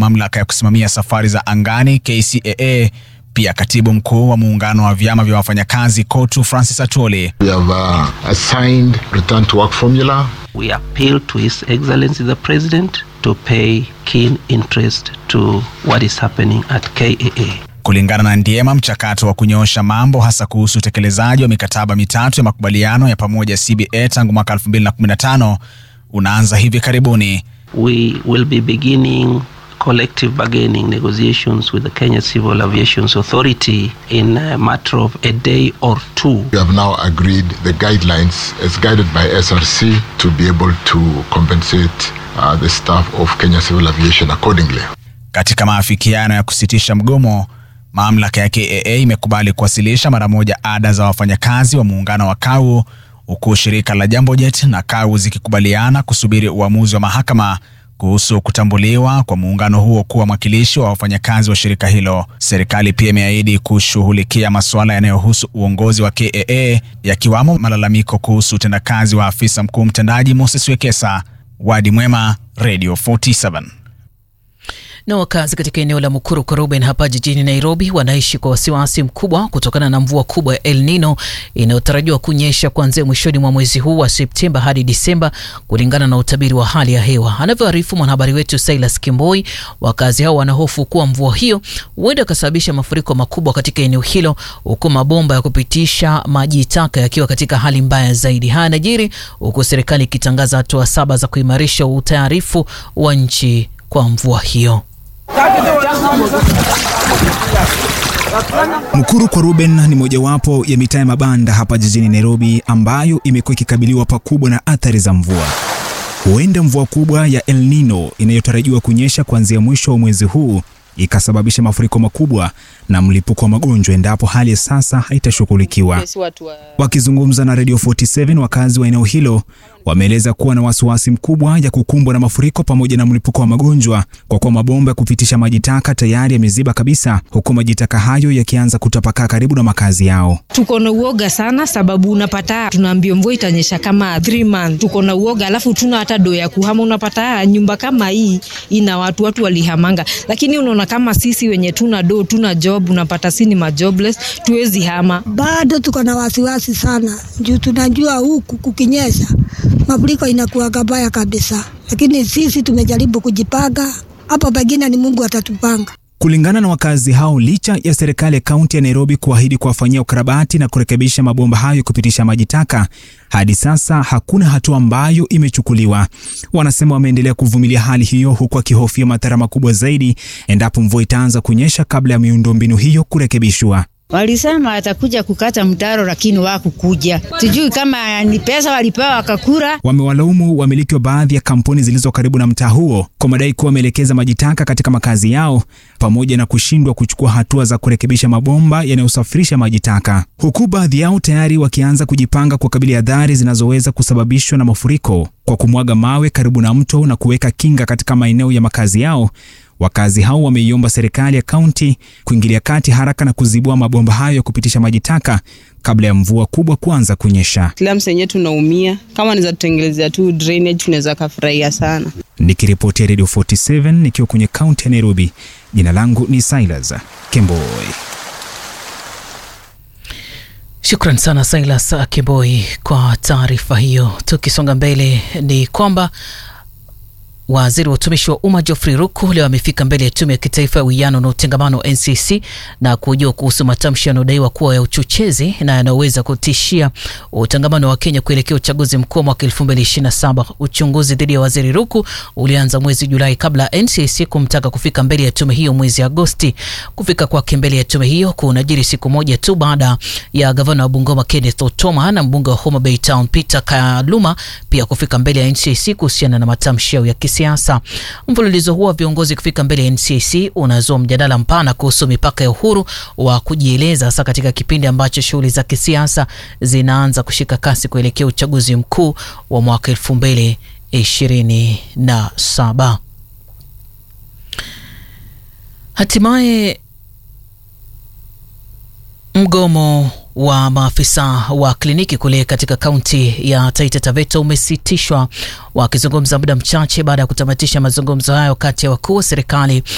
mamlaka ya kusimamia safari za angani KCAA, pia katibu mkuu wa muungano wa vyama vya wafanyakazi KOTU Francis Atwoli. We have uh, assigned return to work formula. We appeal to His Excellency the President to pay keen interest to what is happening at KAA. Kulingana na Ndiema, mchakato wa kunyoosha mambo hasa kuhusu utekelezaji wa mikataba mitatu ya makubaliano ya pamoja CBA tangu mwaka 2015 unaanza hivi karibuni. We will be beginning collective bargaining negotiations with the Kenya Civil Aviation Authority in a matter of a day or two. We have now agreed the guidelines as guided by SRC to be able to compensate uh, the staff of Kenya Civil Aviation accordingly. Katika maafikiano ya kusitisha mgomo, mamlaka ya KAA imekubali kuwasilisha mara moja ada za wafanyakazi wa muungano wa KAU huku shirika la Jambojet na KAU zikikubaliana kusubiri uamuzi wa mahakama kuhusu kutambuliwa kwa muungano huo kuwa mwakilishi wa wafanyakazi wa shirika hilo. Serikali pia imeahidi kushughulikia masuala yanayohusu uongozi wa KAA yakiwamo malalamiko kuhusu utendakazi wa afisa mkuu mtendaji Moses Wekesa. Wadi Mwema, Radio 47. Na wakazi katika eneo la Mukuru Koroben hapa jijini Nairobi wanaishi kwa wasiwasi mkubwa kutokana na mvua kubwa ya El Nino inayotarajiwa kunyesha kuanzia mwishoni mwa mwezi huu wa Septemba hadi Disemba, kulingana na utabiri wa hali ya hewa. Anavyoarifu mwanahabari wetu Silas Kimboi, wakazi hao wanahofu kuwa mvua hiyo huenda ikasababisha mafuriko makubwa katika eneo hilo, huku mabomba ya kupitisha maji taka yakiwa katika hali mbaya zaidi. Haya yanajiri huku serikali ikitangaza hatua saba za kuimarisha utayarifu wa nchi kwa mvua hiyo. Mukuru kwa Ruben ni mojawapo ya mitaa ya mabanda hapa jijini Nairobi ambayo imekuwa ikikabiliwa pakubwa na athari za mvua. Huenda mvua kubwa ya El Nino inayotarajiwa kunyesha kuanzia mwisho wa mwezi huu ikasababisha mafuriko makubwa na mlipuko wa magonjwa endapo hali ya sasa haitashughulikiwa. Wakizungumza na Radio 47, wakazi wa eneo hilo wameeleza kuwa na wasiwasi mkubwa ya kukumbwa na mafuriko pamoja na mlipuko wa magonjwa kwa kuwa mabomba ya kupitisha maji taka tayari yameziba kabisa, huku maji taka hayo yakianza kutapakaa karibu na makazi yao. Tuko na uoga sana, sababu unapata tunaambiwa mvua itanyesha kama 3 months. Tuko na uoga, alafu tuna hata do ya kuhama. Unapata nyumba kama hii ina watu watu walihamanga, lakini unaona kama sisi wenye tuna do tuna job, unapata si ni majobless, tuwezi hama. Bado tuko na wasiwasi sana juu tunajua huku kukinyesha mafuriko inakuwa kabaya kabisa, lakini sisi tumejaribu kujipanga. Hapo pengine ni Mungu atatupanga. Kulingana na wakazi hao, licha ya serikali ya kaunti ya Nairobi kuahidi kuwafanyia ukarabati na kurekebisha mabomba hayo kupitisha maji taka, hadi sasa hakuna hatua ambayo imechukuliwa. Wanasema wameendelea kuvumilia hali hiyo, huku wakihofia madhara makubwa zaidi endapo mvua itaanza kunyesha kabla ya miundombinu hiyo kurekebishwa. Walisema atakuja kukata mtaro lakini wakukuja. Sijui kama ni pesa walipewa wakakura. Wamewalaumu wamiliki wa baadhi ya kampuni zilizo karibu na mtaa huo kwa madai kuwa wameelekeza maji taka katika makazi yao pamoja na kushindwa kuchukua hatua za kurekebisha mabomba yanayosafirisha maji taka, huku baadhi yao tayari wakianza kujipanga kukabili adhari zinazoweza kusababishwa na mafuriko kwa kumwaga mawe karibu na mto na kuweka kinga katika maeneo ya makazi yao. Wakazi hao wameiomba serikali ya kaunti kuingilia kati haraka na kuzibua mabomba hayo ya kupitisha maji taka kabla ya mvua kubwa kuanza kunyesha. Slums yenyewe tunaumia, kama niza tutengelezea tu drainage tunaweza kafurahia sana. Nikiripotia Radio 47 nikiwa kwenye kaunti ya Nairobi, jina langu ni Silas Kemboi. Shukran sana Silas Kemboi kwa taarifa hiyo. Tukisonga mbele ni kwamba Waziri wa utumishi wa umma Geoffrey Ruku leo amefika mbele ya tume ya kitaifa ya uwiano na utengamano NCC na kuhojiwa kuhusu matamshi yanayodaiwa kuwa ya uchochezi na yanayoweza kutishia utangamano wa Kenya kuelekea uchaguzi mkuu wa mwaka 2027. Uchunguzi dhidi ya waziri Ruku ulianza mwezi Julai kabla ya NCC kumtaka kufika mbele ya tume hiyo mwezi Agosti. Kufika kwake mbele ya tume hiyo kunajiri siku moja tu baada ya gavana wa Bungoma Kenneth Otoma na mbunge wa Homa Bay Town Peter Kaluma pia kufika mbele ya NCC kuhusiana na matamshi yao ya kisiasa. Mfululizo huo wa viongozi kufika mbele ya NCC unazua mjadala mpana kuhusu mipaka ya uhuru wa kujieleza, hasa katika kipindi ambacho shughuli za kisiasa zinaanza kushika kasi kuelekea uchaguzi mkuu wa mwaka elfu mbili ishirini na saba. Hatimaye mgomo wa maafisa wa kliniki kule katika kaunti ya Taita Taveta umesitishwa, wakizungumza muda mchache baada ya kutamatisha mazungumzo hayo kati ya wakuu wa serikali